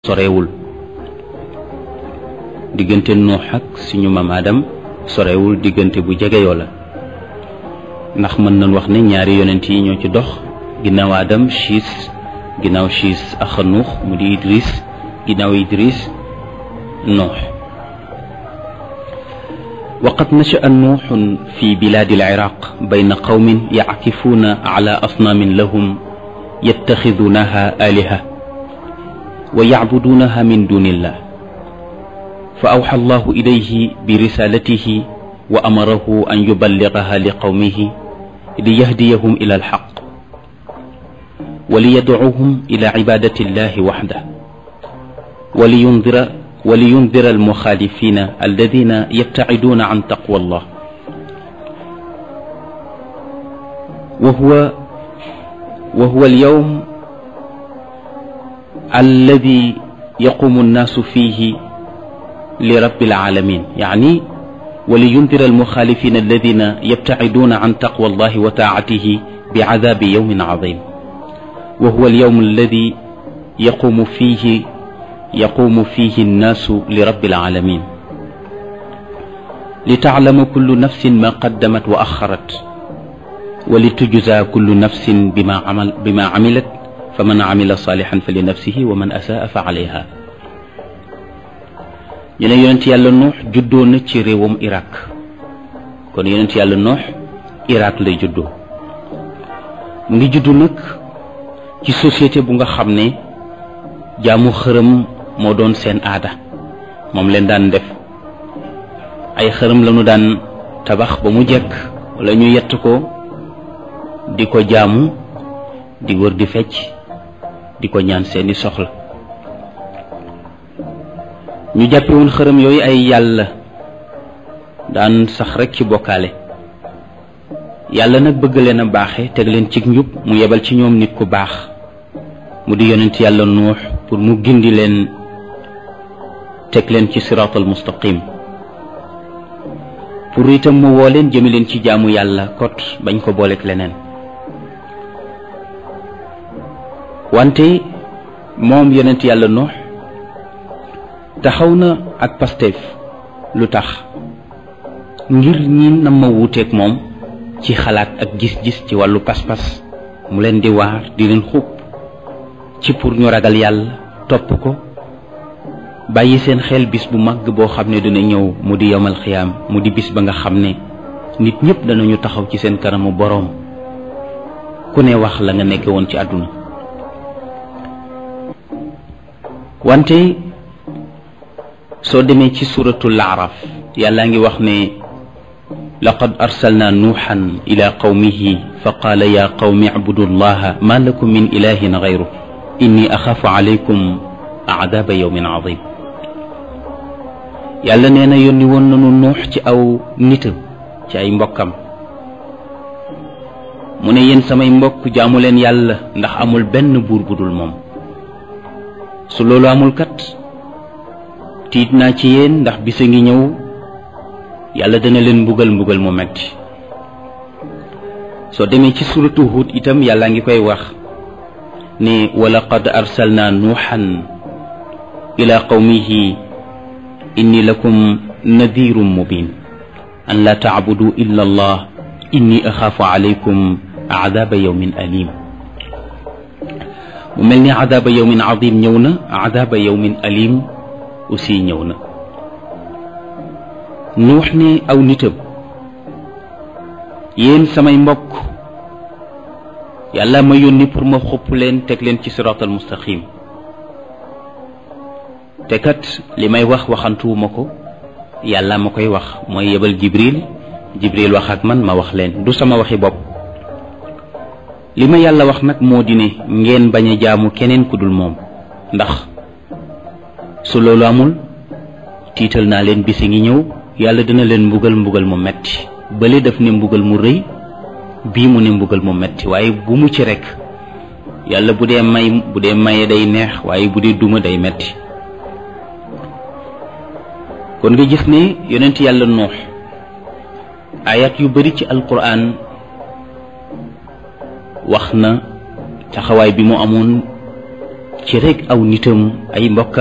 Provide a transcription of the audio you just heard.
sorewul diggante nuux ak suñu maam Adam sorewul diggante bu jegeyoo la ndax mën nañ wax ne ñaari yonent yi ñoo ci dox ginnaaw Adam Chiis ginnaaw Chiis ak nuux mu di Idris ginnaaw Idris nuux وقد نشأ نوح في بلاد العراق بين قوم يعكفون على أصنام لهم يتخذونها آلهة ويعبدونها من دون الله فأوحى الله إليه برسالته وأمره أن يبلغها لقومه ليهديهم إلى الحق وليدعوهم إلى عبادة الله وحده ولينذر ولينذر المخالفين الذين يبتعدون عن تقوى الله وهو وهو اليوم الذي يقوم الناس فيه لرب العالمين يعني ولينذر المخالفين الذين يبتعدون عن تقوى الله وطاعته بعذاب يوم عظيم وهو اليوم الذي يقوم فيه يقوم فيه الناس لرب العالمين لتعلم كل نفس ما قدمت وأخرت ولتجزى كل نفس بما عمل بما عملت فمن عمل صالحا فلنفسه ومن أساء فعليها ñu ne yonent yàlla nuux juddoo na ci réewam Irak kon yonent yàlla nuux Irak lay juddoo mu ngi juddu nag ci société bu nga xam ne jaamu xërëm moo doon seen aada moom leen daan def ay xërëm lañu daan tabax ba mu jekk wala ñu yett ko di ko jaamu di wër di fecc di ko ñaan seeni soxla ñu jàppe woon xërëm yooyu ay yàlla daan sax rekk ci bokkaale yàlla nag bëgg leen a baaxe teg leen ci njub mu yebal ci ñoom nit ku baax mu di yonent yàlla nuux pour mu gindi leen teg leen ci siraatal mustaqim pour itam mu woo leen jëme leen ci jaamu yàlla kot bañ ko booleeg leneen wante moom yonent yàlla nuux taxaw na ak Pastef lu tax ngir ñi na ma wuuteeg moom ci xalaat ak gis-gis ci wàllu pas-pas mu leen di waar di leen xub ci pour ñu ragal yàlla topp ko bàyyi seen xel bis bu màgg boo xam ne dina ñëw mu di yowmal xiyaam mu di bis ba nga xam ne nit ñëpp danañu taxaw ci seen kanamu boroom ku ne wax la nga nekke woon ci àdduna wante soo demee ci suratul araf yàllaa ngi wax ne laqad arsalna nuuxan ila qawmihi fa qaala ya qawmi acbudu llaha ma lakum min ilahin gayru inni axaafu alaykum aadaaba yawmin adim yàlla nee na yónni woon nanu nuux ci aw nitam ci ay mbokkam mu ne yéen samay mbokk jaamu leen yàlla ndax amul benn buur bu dul moom su loolu amul kat tiit naa ci yéen ndax bisa ngi ñëw yàlla dana leen mbugal mbugal mu metti soo demee ci suratu Hud itam yàlla ngi koy wax ne wa laqad arsalna nuuxan ila qawmihi inni lakum nadirun mubin an la tacbudu illa allah inni axaafu alaykum aadaaba yawmin alim mu mel ni aadaaba yawmin adim ñëw na aadaaba yawmin alim aussi ñëw na nuux ne aw nitam yéen samay mbokk yàlla ma yónni pour ma xupp leen teg leen ci siraatal mustaqim te kat li may wax waxantuwuma ko yàlla ma koy wax mooy yebal jibril jibril wax ak man ma wax leen du sama waxi bopp li ma yàlla wax nag moo di ne ngeen bañ a jaamu keneen ku dul moom ndax su loolu amul tiital naa leen bisi ngi ñëw yàlla dina leen mbugal mbugal mu metti bële daf ne mbugal mu rëy bii mu ne mbugal mu metti waaye bu mu ci rekk yàlla bu dee may bu dee maye day neex waaye bu dee duma day metti kon nga gis ne yonent yàlla noox ayat yu bari ci alquran wax na taxawaay bi mu amoon ci rek aw nitam ay mbokk